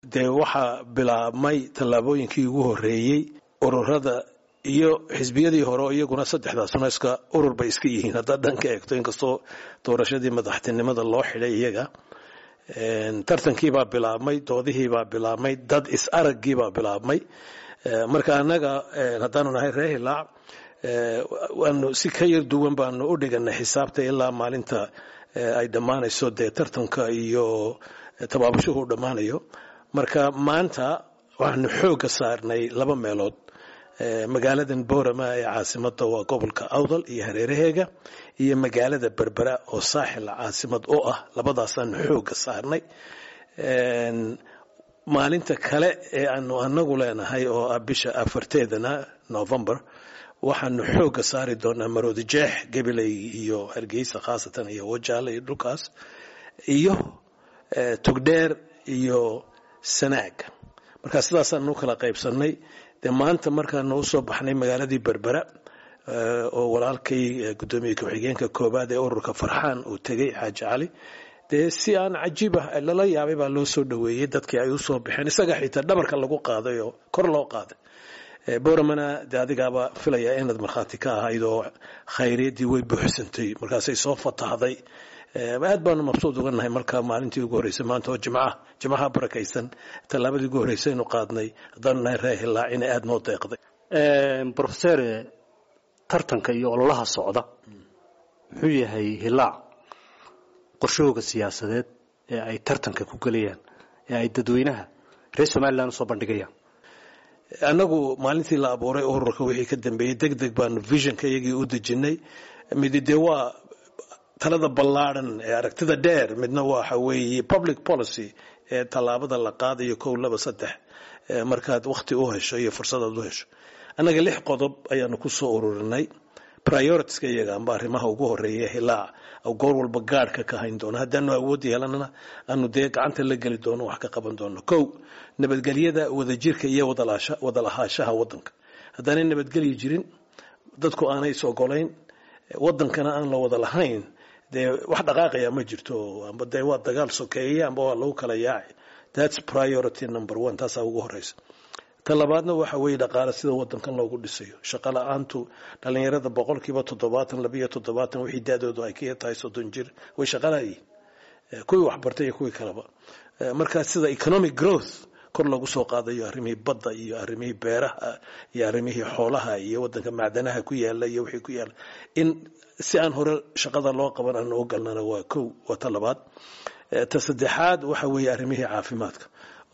dee waxaa bilaabmay tallaabooyinkii ugu horreeyey ururada iyo xisbiyadii hore oo iyaguna saddexdaasuna iska urur bay iska yihiin haddaad dhan ka eegto inkastoo doorashadii madaxtinimada loo xidhay iyaga tartankiibaa bilaabmay doodihiibaa bilaabmay dad is araggiibaa bilaabmay marka annaga haddaanu nahay reer hilaac waanu si ka yar duwan baanu u dhiganay xisaabta ilaa maalinta ay dhammaanayso dee tartanka iyo tabaabashuhu dhammaanayo marka maanta waxaanu xoogga saarnay laba meelood magaaladan boorama ee caasimada waa gobolka awdal iyo hareeraheega iyo magaalada berbera oo saaxil caasimad u ah labadaasaanu xoogga saarnay maalinta kale ee aanu anagu leenahay oo ah bisha afarteedana november waxaanu xoogga saari doonaa maroodi jeex gabiley iyo hargeysa khaasatan iyo wajaale iyo dhulkaas iyo tugdheer iyo sanaag marka sidaasaanu kala qaybsanay dee maanta markaanu usoo baxnay magaaladii berbera oo walaalkay guddoomiye ku-xigeenka koobaad ee ururka farxaan uu tegey xaaji cali dee si aan cajiib ah lala yaabay baa loo soo dhoweeyey dadkii ay usoo baxeen isaga xitaa dhabarka lagu qaaday oo kor loo qaaday boramana dee adigaaba filaya inaad markhaati ka ahayd oo khayriyaddii way buuxsantay markaasay soo fatahday aad baanu mabsuud uga nahay markaa maalintii ugu horreysay maanta oo jimcaha jimcaha barakaysan tallaabadii ugu horreysaynu qaadnay haddaanu nahay reer hilaac inay aada noo deeqday brofeser tartanka iyo ololaha socda muxuu yahay hilaac qorshahooga siyaasadeed ee ay tartanka ku gelayaan ee ay dadweynaha reer somalilan usoo bandhigayaan annagu maalintii la abuuray ururka wixii ka dambeeyey deg deg baanu visionka iyagii u dejinay midi dee waa talada ballaadhan ee aragtida dheer midna waxa weeye public policy ee tallaabada la qaadayo kow laba saddex markaad wakhti u hesho iyo fursadaad u hesho annaga lix qodob ayaanu ku soo ururinay prioritiska iyaga amba arrimaha ugu horeeya hilaac goor walba gaadhka ka hayn doono haddaanu awood yeelanana aanu dee gacanta la geli doono wax ka qaban doono kow nabadgelyada wadajirka iyo wada lahaashaha wadanka haddaanay nabadgelyi jirin dadku aanay is ogolayn wadankana aan la wada lahayn dee wax dhaqaaqaya ma jirto amba dee waa dagaal sokeeye amba waa lagu kala yaaci thats priority number one taasaa ugu horeysa ta labaadna waxa weeye dhaqaale sida wadankan loogu dhisayo shaqo la-aantu dhalinyarada boqolkiiba toddobaatan labiyo toddobaatan wixii da-doodu ay ka tahay soddon jir way shaqalayiin kuwii waxbartay iyo kuwii kaleba marka sida economic growth kor lagu soo qaadayo arrimihii badda iyo arrimihii beeraha iyo arrimihii xoolaha iyo wadanka macdanaha ku yaala iyo wixii ku yaala in si aan hore shaqada loo qaban aan u galnana waa kow waa ta labaad ta saddexaad waxa weeye arrimihii caafimaadka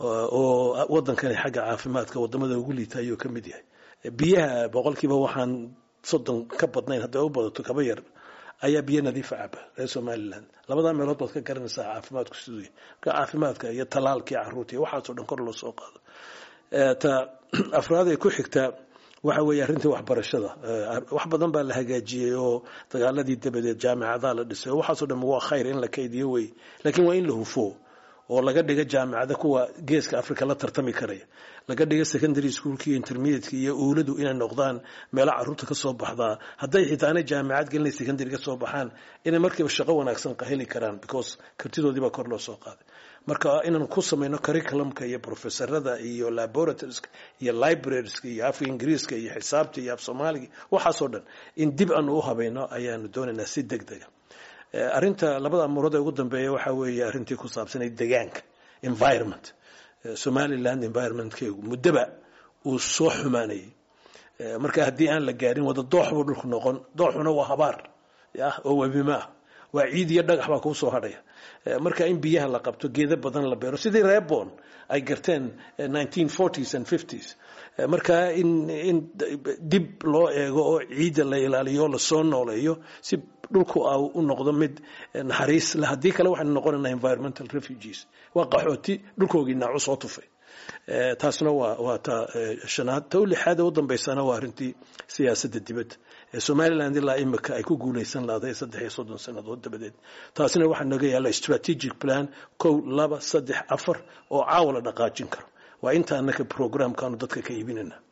oo wadankani xagga caafimaadka wadamada ugu liita ayuu ka mid yahay biyaha boqolkiiba waxaan soddon ka badnayn hadday u badato kaba yar ayaa biyo nadiifa caba reer somalilan labadaa meelood baad ka garanaysaa caafimaadku siduu yahay marka caafimaadka iyo talaalkii caruurta iyo waxaasoo dhan kor loo soo qaado ta afraad ee ku xigtaa waxa weeye arrintii waxbarashada wax badan baa la hagaajiyey oo dagaaladii dabadeed jaamicadaha la dhisay oo waxaasoo dhan waa khayr in la kaydiyo wey laakiin waa in la hufo oo laga dhiga jaamicada kuwa geeska africa la tartami karaya laga dhiga secondary schoolka iyo intermediateka iyo uuladu inay noqdaan meelo caruurta ka soo baxdaa hadday xitaa aanay jaamicad gelina secondary ka soo baxaan inay markiiba shaqo wanaagsan heli karaan because kartidoodii baa kor loo soo qaaday marka inaan ku samayno curriculumka iyo professorada iyo laboratorieska iyo librarieska iyo afka ingiriiska iyo xisaabta iyo af soomaaliga waxaasoo dhan in dib aanu u habayno ayaanu doonaynaa si deg dega arrinta labada amuurood ee ugu dambeeya waxaa weeye arrintii ku saabsanay degaanka environment somaliland environmentkeegu muddoba uu soo xumaanayay marka haddii aan la gaarin wada doox buu dhulku noqon dooxuna waa habaar yah oo webima ah waa ciid iyo dhagax baa kuu soo hadhaya marka in biyaha la qabto geedo badan la beero sidii reebon ay garteen s and s marka in in dib loo eego oo ciidda la ilaaliyo o lasoo nooleeyo si dhulku a u noqdo mid naxariis le haddii kale waxaynu noqonaynaa environmental refugees waa qaxooti dhulkoogii naacu soo tufay taasna waa waa ta shanaad ta u lixaad ee u dambaysana waa arrintii siyaasadda dibadda ee somaliland ilaa imika ay ku guulaysan lahday saddex iyo soddon sannadood dabadeed taasina waxaa naga yaalla strategic plan kow laba saddex afar oo caawa la dhaqaajin karo waa inta annaka programkaanu dadka ka iibinayna